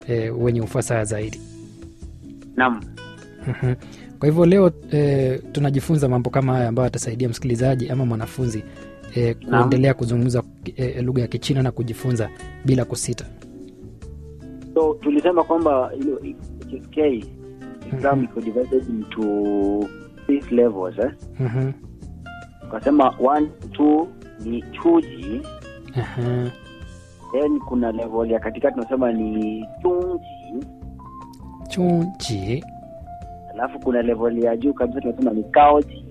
e, wenye ufasaha zaidi. Naam. Mhm. Kwa hivyo leo e, tunajifunza mambo kama haya ambayo atasaidia msikilizaji ama mwanafunzi e, Naam. kuendelea kuzungumza e, lugha ya Kichina na kujifunza bila kusita. So tulisema kwamba ilo HSK exam Mhm. iko divided into six levels eh? Mhm. Tukasema one two ni chuji, Aha. then kuna level ya katikati tunasema ni chungji, Chunji. alafu kuna level ya juu kabisa tunasema ni kaoji.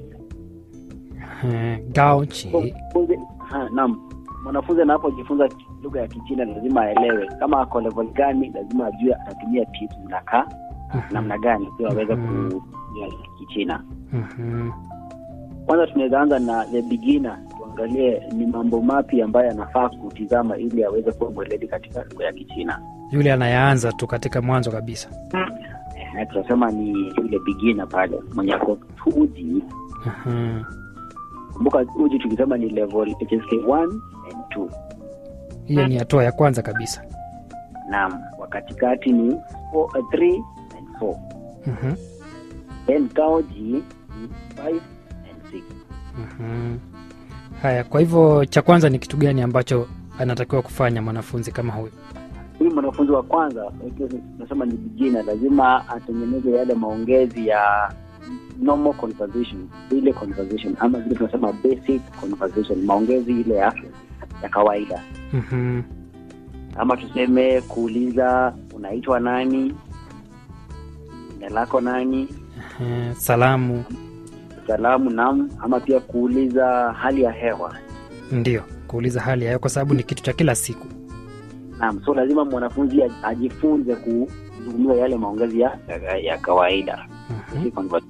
Aha. Gaoji. Mwanafunzi- ha, Naam, mwanafunzi anapojifunza lugha ya Kichina lazima aelewe kama ako level gani, lazima ajue atatumia tips zinakaa Mhm. namna gani ili aweze Mhm. kujua Kichina. Mhm. Kwanza tunaweza anza na the beginner, tuangalie ni mambo mapi ambayo anafaa kutizama ili aweze kuwa mweledi katika lugha ya Kichina. Yule anayeanza tu katika mwanzo kabisa. Eh, tunasema ni yule beginner pale mwenye ako uji. Aha. Kumbuka uji tukisema ni level HSK 1 and 2. Hiyo ni hatua ya kwanza kabisa. Naam, wa katikati ni 3 and 4. Mhm. Then kaoji ni 5 and 6. Mhm. Haya, kwa hivyo cha kwanza ni kitu gani ambacho anatakiwa kufanya mwanafunzi kama huyu? Huyu mwanafunzi wa kwanza tunasema ni beginner, lazima atengeneze yale maongezi ya normal conversation, ile conversation ama vile tunasema basic conversation, maongezi ile ya ya kawaida, Mhm. ama tuseme kuuliza unaitwa nani, jina lako nani, Aha. Salamu salamu nam, ama pia kuuliza hali ya hewa ndio kuuliza hali yayo, kwa sababu ni kitu cha kila siku. Naam, so lazima mwanafunzi aj- ajifunze kuzungumza yale maongezi ya, ya, ya kawaida Mhm. Si conver-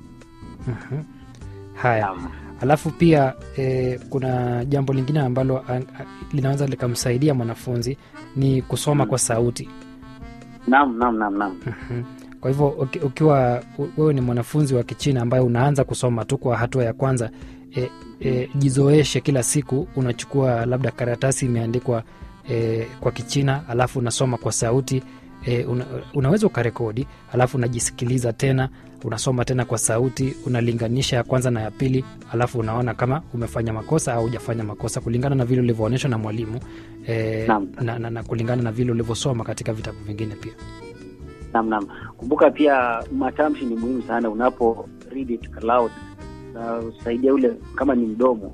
Mhm. Haya, Naam. alafu pia e, kuna jambo lingine ambalo a, a, linaweza likamsaidia mwanafunzi ni kusoma Mm. kwa sauti. Naam, naam, naam, naam. Mhm. Kwa hivyo uki- ukiwa u- wewe ni mwanafunzi wa Kichina ambaye unaanza kusoma tu kwa hatua ya kwanza, e, e, jizoeshe kila siku, unachukua labda karatasi imeandikwa e, kwa Kichina alafu unasoma kwa sauti e, una, unaweza ukarekodi alafu unajisikiliza tena, unasoma tena kwa sauti, unalinganisha ya kwanza na ya pili, alafu unaona kama umefanya makosa au hujafanya makosa kulingana na vile ulivyoonyeshwa na mwalimu e, Naam. na, na, na kulingana na vile ulivyosoma katika vitabu vingine pia. Naam, naam. Kumbuka pia matamshi ni muhimu sana unapo read it aloud, na usaidia ule kama ni mdomo,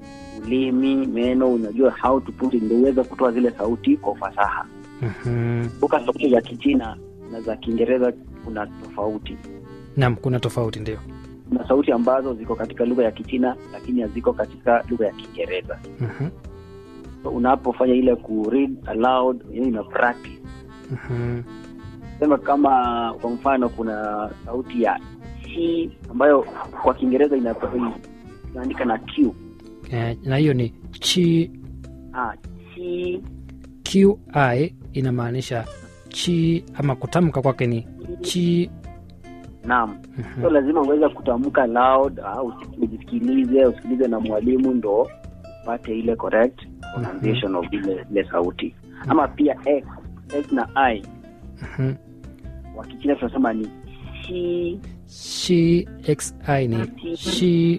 ulimi, meno, unajua how to put it, ndio uweze kutoa zile sauti kwa ufasaha. Mhm. Kumbuka sauti za Kichina na za Kiingereza kuna tofauti. Naam, kuna tofauti ndio. Kuna sauti ambazo ziko katika lugha ya Kichina lakini haziko katika lugha ya Kiingereza. Mhm. So, unapofanya ile ku read aloud, hiyo ina practice Mhm. sema kama kwa mfano kuna sauti ya chi ambayo kwa kiingereza ina- inaandika na q Eh, na hiyo ni chi ah, chi qi inamaanisha chi ama kutamka kwake ni chi. naam Mhm. so lazima uweze kutamka loud au ujisikilize usikilize na mwalimu ndo upate ile correct pronunciation of ile ile sauti ama pia x x na i Mhm. wa kichina tunasema ni chi shi xi ni shi.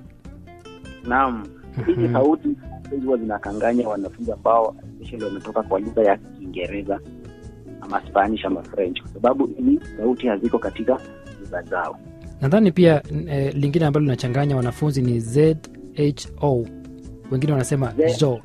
naam hizi Mhm. sauti huwa zinakanganya wanafunzi ambao especially wametoka kwa lugha ya kiingereza ama spanish ama french kwa sababu hizi sauti haziko katika lugha zao Nadhani pia eh, lingine ambalo linachanganya wanafunzi ni zho, wengine wanasema Z. zo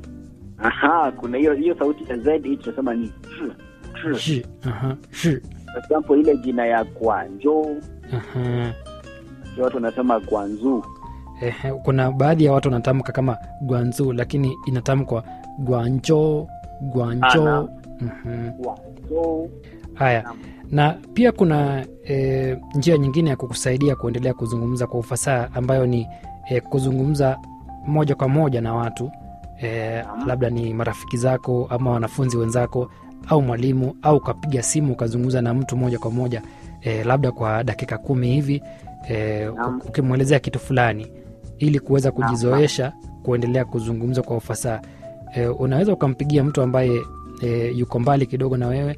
aha kuna hiyo hiyo sauti ya z hii tunasema ni ch, ch. shi. Aha, shi. for example ile jina ya gwanjo Aha. watu wanasema gwanzu Eh, kuna baadhi ya watu wanatamka kama gwanzu lakini inatamkwa gwanjo gwanjo. Ah, Mhm. gwanzo Haya, Naam. na pia kuna e, njia nyingine ya kukusaidia kuendelea kuzungumza kwa ufasaha ambayo ni e, kuzungumza moja kwa moja na watu e, Naam. labda ni marafiki zako ama wanafunzi wenzako au mwalimu au ukapiga simu ukazungumza na mtu moja kwa moja e, labda kwa dakika kumi hivi e, Naam. ukimwelezea kitu fulani ili kuweza kujizoesha kuendelea kuzungumza kwa ufasaha e, unaweza ukampigia mtu ambaye e, yuko mbali kidogo na wewe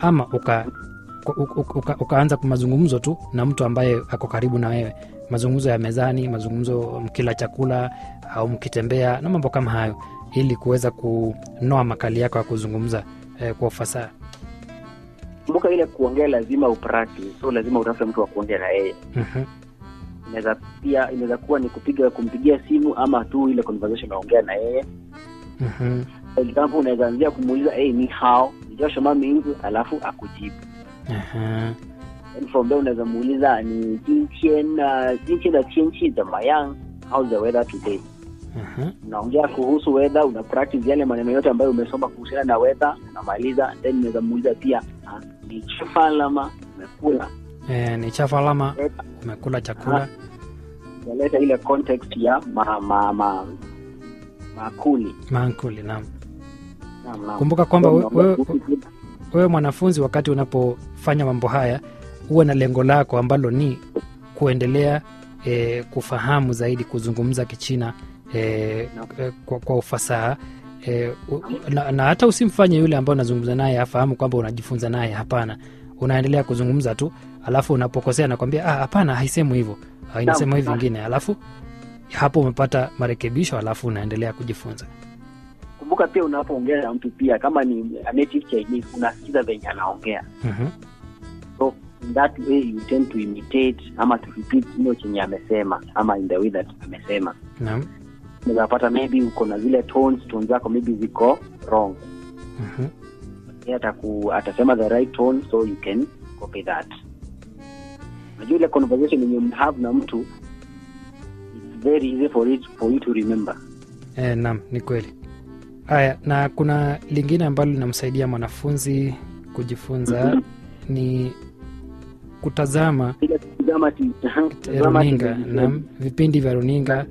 ama uka, uka, uka, ukaanza mazungumzo tu na mtu ambaye ako karibu na wewe mazungumzo ya mezani mazungumzo mkila chakula au mkitembea na mambo kama hayo ili kuweza kunoa makali yako ya kuzungumza eh, kwa ufasaha kumbuka ile kuongea lazima upractice so lazima utafute mtu wa kuongea na yeye Mhm, inaweza pia inaweza kuwa ni kupiga kumpigia simu ama tu ile conversation unaongea na yeye mhm, for example unaweza anzia kumuuliza hey, ni hao nijoshoma mingi alafu akujibu aha, And from there unaweza muuliza ni jintian uh, jintian da tianchi zamayang how's the weather today aha. unaongea kuhusu weather una practice yale maneno yote ambayo umesoma kuhusiana na weather unamaliza then unaweza muuliza pia ah, ni chifalama umekula Eh, ni chafu alama Leta- umekula chakula unaleta ile context ya ma, ma, ma, makuli mankuli naam Naam, naam. kumbuka kwamba So, we- wewe unaongea- wewe mwanafunzi wakati unapofanya mambo haya huwe na lengo lako ambalo ni kuendelea e, kufahamu zaidi kuzungumza kichina e, e, kwa, kwa ufasaha e, u, na, na hata usimfanye yule ambaye unazungumza naye afahamu kwamba unajifunza naye hapana unaendelea kuzungumza tu alafu unapokosea nakwambia "Ah, hapana haisemu hivyo Ah, inasema hivi vingine alafu hapo umepata marekebisho alafu unaendelea kujifunza kumbuka pia unapoongea na mtu pia kama ni a native chinese unasikiza venye anaongea Mhm, so in that way you tend to imitate ama to repeat hiyo chenye amesema ama in the way that amesema naam unawezapata maybe uko na zile tones tones zako maybe ziko wrong Mhm, yeye ataku atasema the right tone so you can copy that najua ile conversation yenye mhave na mtu it's very easy for it for you to remember E, naam ni kweli haya na kuna lingine ambalo linamsaidia mwanafunzi kujifunza Mhm. ni kutazama ile kutazama ti- eh, kutazama runinga television. na vipindi vya runinga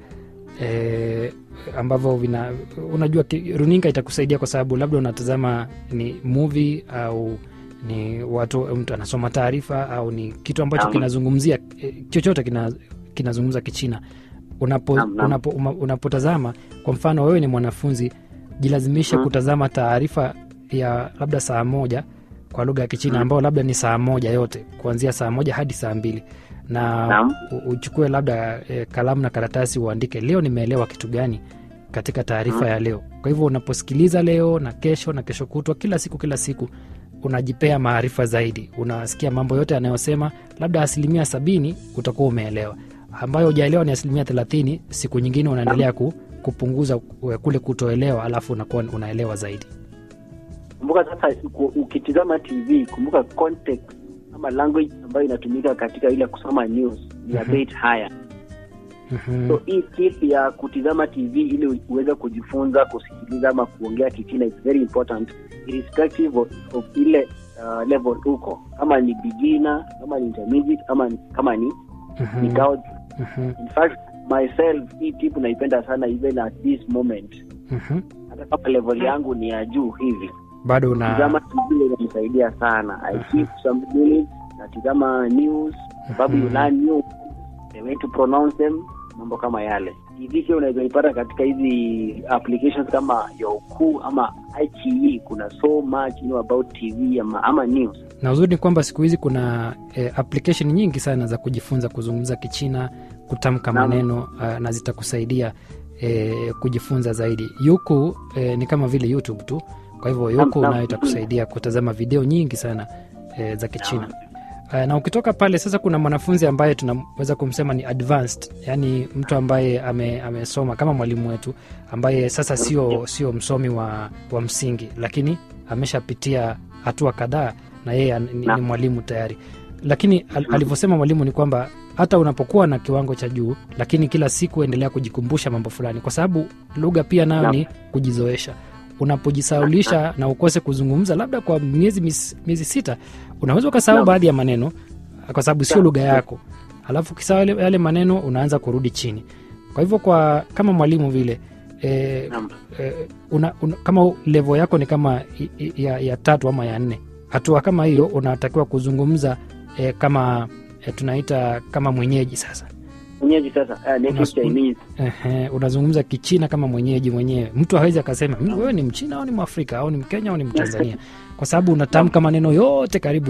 e, ambavyo vina unajua ki- runinga itakusaidia kwa sababu labda unatazama ni movie au ni watu mtu anasoma taarifa au ni kitu ambacho Naam. kinazungumzia eh, chochote kina, kinazungumza kichina unapo, Naam, naam. unapo, uma- unapotazama kwa mfano wewe ni mwanafunzi jilazimishe Mhm. kutazama taarifa ya labda saa moja kwa lugha ya kichina Mhm. ambayo labda ni saa moja yote kuanzia saa moja hadi saa mbili na Naam. u- uchukue labda e, kalamu na karatasi uandike leo nimeelewa kitu gani katika taarifa Mhm. ya leo kwa hivyo unaposikiliza leo na kesho na kesho kutwa kila siku kila siku unajipea maarifa zaidi unasikia mambo yote yanayosema labda asilimia sabini utakuwa umeelewa ambayo hujaelewa ni asilimia thelathini siku nyingine unaendelea ku, kupunguza ku- kule kutoelewa alafu unakuwa unaelewa zaidi kumbuka sasa uku- ukitizama tv kumbuka context ama language ambayo inatumika katika ile kusoma news ni a Mhm. bit higher Mhm. so hii tip ya kutizama tv ili uweze kujifunza kusikiliza ama kuongea kichina is very important irrespective of, of ile uh, level uko kama ni beginner kama ni intermediate ama ni- kama ni Mhm. ni gauge. Mhm. in fact myself hii tip naipenda sana even at this moment Mhm. hata kama level yangu ni ya juu hivi bado una tizama tv inanisaidia sana i keep some minutes natizama news sababu you Mhm. learn news the way to pronounce them mambo kama yale tv pia unaweza ipata katika hizi applications kama Youku ama iQIYI kuna so much you know about tv ama, ama news na uzuri ni kwamba siku hizi kuna eh, application nyingi sana za kujifunza kuzungumza kichina kutamka Naam. maneno uh, na zitakusaidia eh, kujifunza zaidi yuku eh, ni kama vile youtube tu kwa hivyo yuku naam. nayo itakusaidia kutazama video nyingi sana eh, za kichina uh, na ukitoka pale sasa kuna mwanafunzi ambaye tunaweza kumsema ni advanced yani mtu ambaye ame, amesoma kama mwalimu wetu ambaye sasa sio sio msomi wa, wa msingi lakini ameshapitia hatua kadhaa na yeye an- ni, ni Naam. mwalimu tayari lakini al, alivyosema mwalimu ni kwamba hata unapokuwa na kiwango cha juu lakini kila siku endelea kujikumbusha mambo fulani kwa sababu lugha pia nayo Naam. ni kujizoesha unapojisaulisha na ukose kuzungumza labda kwa miezi mis- miezi sita unaweza ukasahau Naam. baadhi ya maneno kwa sababu sio Naam. lugha yako alafu ukisahau yale, yale maneno unaanza kurudi chini kwa hivyo kwa kama mwalimu vile e, Naam. e, una, una, kama levo yako ni kama i- i- ya, ya tatu ama ya nne hatua kama hiyo unatakiwa kuzungumza e, kama e, tunaita kama mwenyeji sasa mwenyeji sasa uh, native Unas- Chinese Ehe, unazungumza kichina kama mwenyeji mwenyewe mtu hawezi akasema "Mm, wewe ni mchina au ni mwafrika au ni mkenya au ni mtanzania kwa sababu unatamka maneno yote karibu